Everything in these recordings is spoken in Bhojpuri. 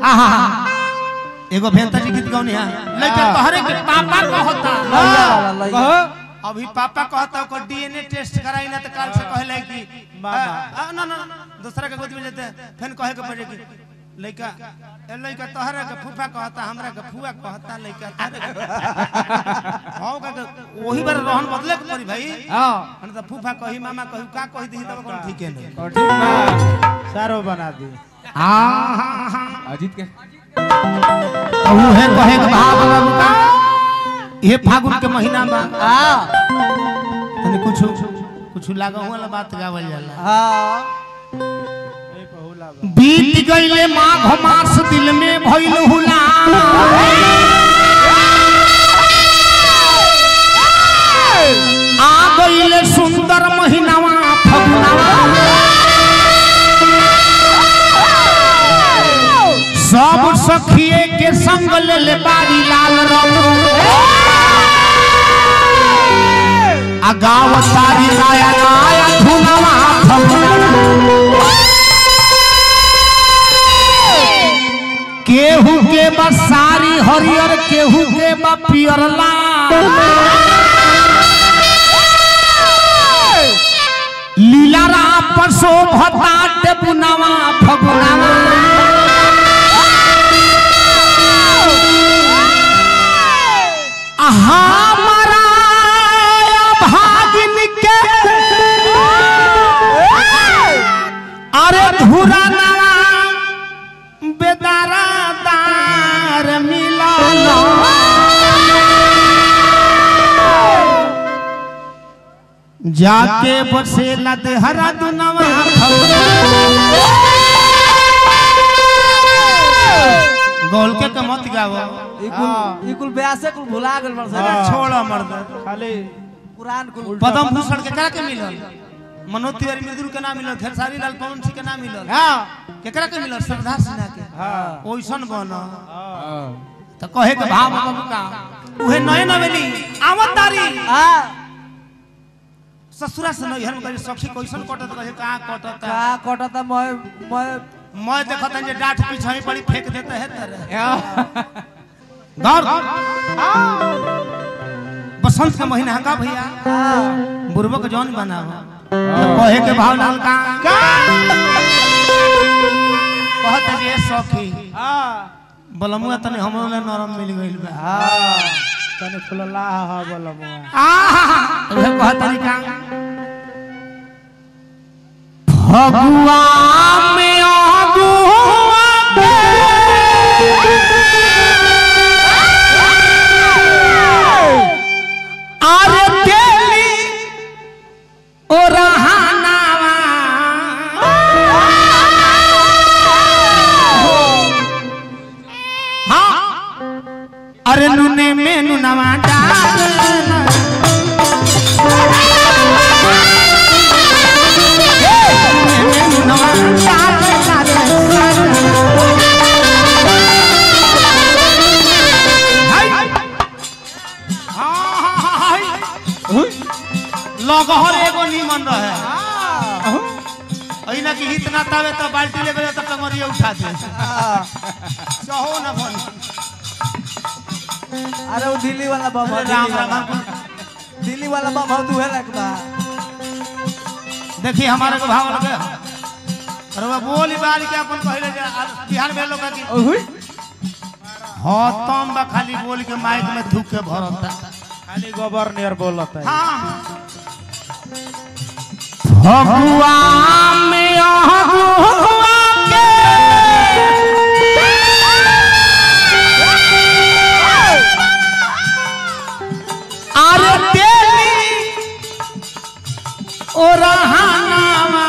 आहा एगो भेंता जी गीत गौनी है लइका तोहरे के पापा कहता लइका वाला, लइका। कहो अभी पापा कहता ओकर डीएनए टेस्ट कराई ना तो काल से कहले कि मामा। आ, आ, ना ना ना, दूसरा के गोदी में जेते फिर कहे के पड़े कि लइका ए लइका तोहरा के फूफा कहता हमरा के फुआ कहता लइका तोहरे के हां का के वही बार रहन बदले के पड़ी भाई हाँ हम तो फूफा कही मामा कही का कही दी तब कोन ठीक है नहीं और ठीक बा सारो बना दी हां हां हां अजीत के कहू है कहे के भाव बाबू का ये फागुन के महीना बा हाँ तनी कुछ कुछ लागा वाला बात गावल जाला हाँ ए बहुला बा बीत गईले माघ मास दिल में भइल हुला आ गईले सुंदर महीनावा फगुनावा सब सखिए के संग ले ले बारी लाल रंग आ गाव तारी नाया नाया धुनवा फगुनावा केहू के बसारी हरियर केहू के बा पियर लाल लीलारा पशो भताट पुनावा फगुनावा हमारा भागिन के अरे धुरा नावा बेदारा दार मिलालो जाके बसे लद हरा दुनवा गोल के मत गावो इकुल इकुल ब्यासे कुल भुला गेल बड़ अरे से छोड़ मर्द खाली पुरान कुल पदम भूषण के करा के मिलल मनोज तिवारी मृदुल के नाम मिलल खेसारी लाल पवन सिंह के नाम मिलल हाँ केकरा के मिलल श्रद्धा सिन्हा के हाँ ओइसन बन हाँ तो कहे के भाव बाबू का उहे नए नवेली आवत तारी हाँ ससुरा से नैहर में कहे सखी कैसन कटत कहे कहाँ कटत का कटता मैं मैं मैं देखत जे डांट पीछे पड़ी फेंक देते है तरह हाँ घर बसंत के महीना का भैया हाँ बुरबक जौन बनाव तो कहे के भाव लाल का कहत जे सखी हाँ बलमुआ तने हमरो ले नरम मिल गइल बा हाँ तने फुलला हा बोला मुआ आहा उहे कहत का फगुआ में आगुआ अरे तेली ओ रहानावा हाँ अरे नुने में नुनवा डालना नुनवा डालना लगहर एगो नीमन रहे अइना की हित ना तावे तो बाल्टी लेबे तो कमरिया उठा दे चाहो ना बन अरे वो दिल्ली वाला बम अरे है, राम दिल्ली राम वाला दिल्ली वाला बम है तू है लग बा देखिए हमारे को भाव लगे अरे वो बोली बाल के अपन पहले जे आ- बिहार में लोग की हाँ तम बा खाली बोल के माइक में थूक के भरता खाली गवर्नर बोलत है हाँ फगुआ में अहुआ के अरे तेली ओ रहानावा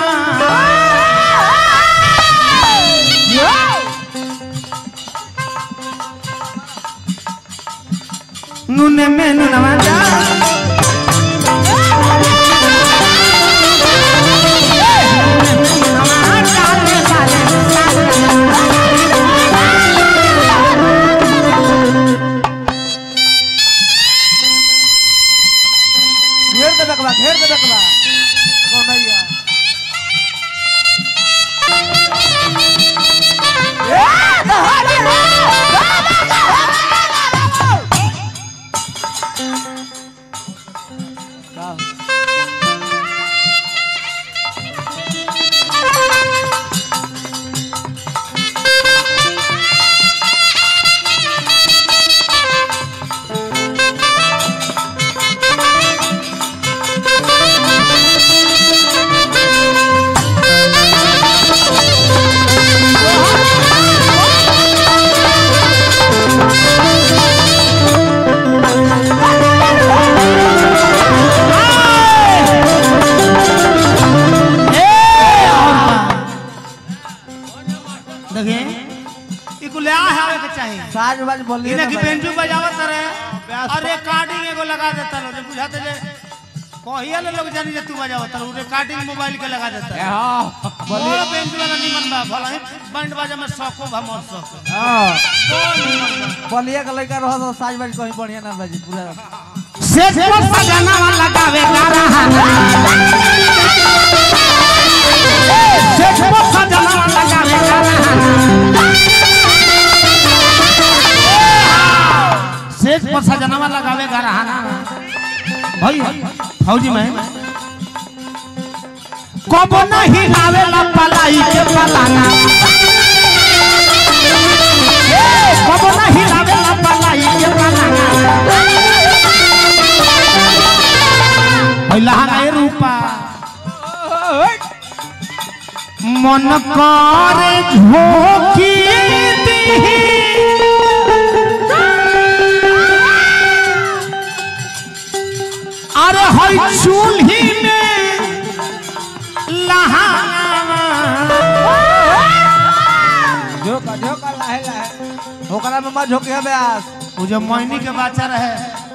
नुने में नुनवा जा घेर दे बकवा घेर दे बकवा कौनैया ए, दहाड़ कुल आ है के चाहिए साज बाज बोलिए इने ना की भाई। बेंजू बजावत रहे और रिकॉर्डिंग एगो लगा देता लो बुझाते जे कहिया ले लोग जानी जे तू बजावत रहे रिकॉर्डिंग मोबाइल के लगा देता है बोल बेंजू वाला निमन बा भला ही बैंड बाजा में शौको भा मोर शौक बोल निमन बा बोलिए का लड़का रहो तो साज बाज कहीं बढ़िया ना बाजी पूरा सेठ को सजाना लगावे गाना सेठ को सजाना लगावे गाना सेठ को सजाना लगावे गाना भाई फौजी में कब नहीं आवेला पलाई के पलाना कब नहीं आवेला पलाई के पलाना पहिला रे रूपा मन करे झोंकी दी अरे हई चूल्ही में लहावा झोका झोका लाहे लाहे ओकरा में मत झोके ब्यास वो जब मैनी के बच्चा रहे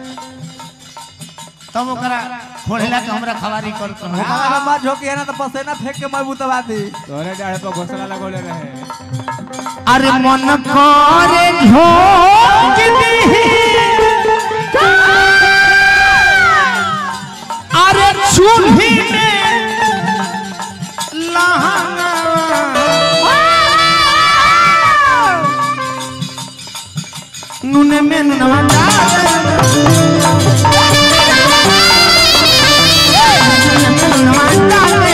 तब ओकरा खोलेला के हमरा खवारी कर ओकरा में मत झोके ना तो पसेना फेंक के मैं बुतवा दी तोरे डाढ़ पर घोसला लगोले रहे अरे मन करे झोंक दी अरे चूल्ही में लहंगा नूने में नूनवा डाले नूने में नूनवा डाले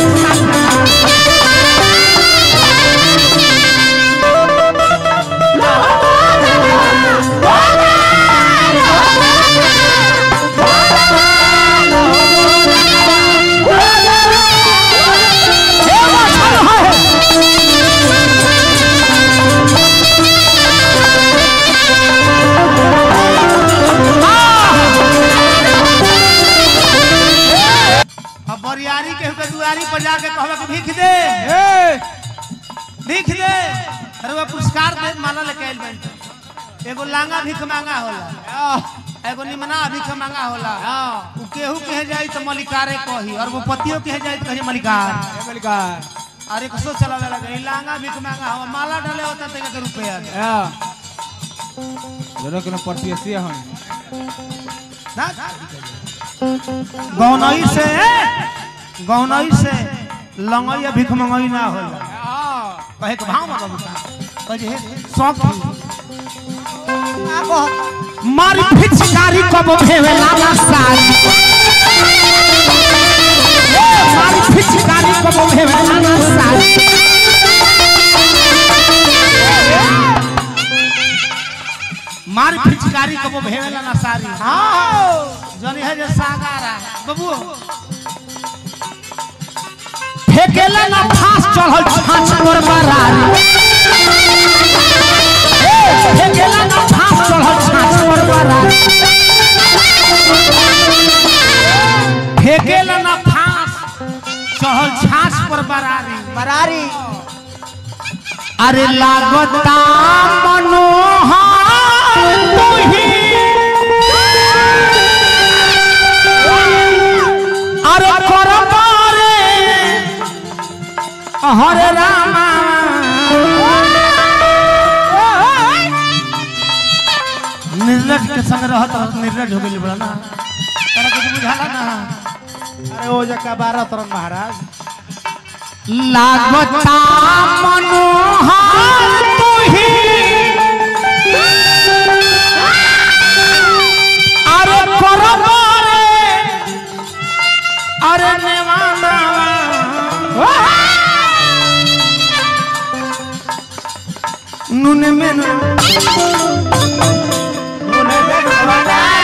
अब बरियारी के हुके दुआरी पर जाके कहवा के भीख दे भीख दे अरे वो पुरस्कार दे माला लेके आइल बन एगो लांगा भीख मांगा होला एगो निमना भीख मांगा होला उ केहू कहे जाई तो मलिकारे कही और वो पतियो कहे जाई तो कहे मलिकार अरे कसो चलावे लगे ई लांगा भीख मांगा हो माला डाले होता ते के रुपया दे। दोनों के परसी हम ना गौनई से गौनई से लंगई भीख मंगई ना होला कहे के भाव में बाबू का कहे हे शौक मारी फिचकारी कब भेवेला ना सारी मारी फिचकारी कब भेवेला ना सारी मारी फिचकारी कब भेवेला ना सारी हाँ जनी है जे सागारा बाबू फेकेला ना फांस चढ़ल छाछ पर बरारी फेकेला ना फांस चढ़ल छाछ पर बरारी फेकेला ना फांस चढ़ल छाछ पर बरारी बरारी अरे लागता मनोहर तुही अरे करबारे हरे रामा निर्लज के संग रहत रहत निर्लज हो गेली बड़ा ना तोरा कुछ बुझाला ना अरे ओ जका बारह तरन महाराज लागता मनोहर तुही अरे करबारे अरे नेवाना नुन में नुन नुन में नुन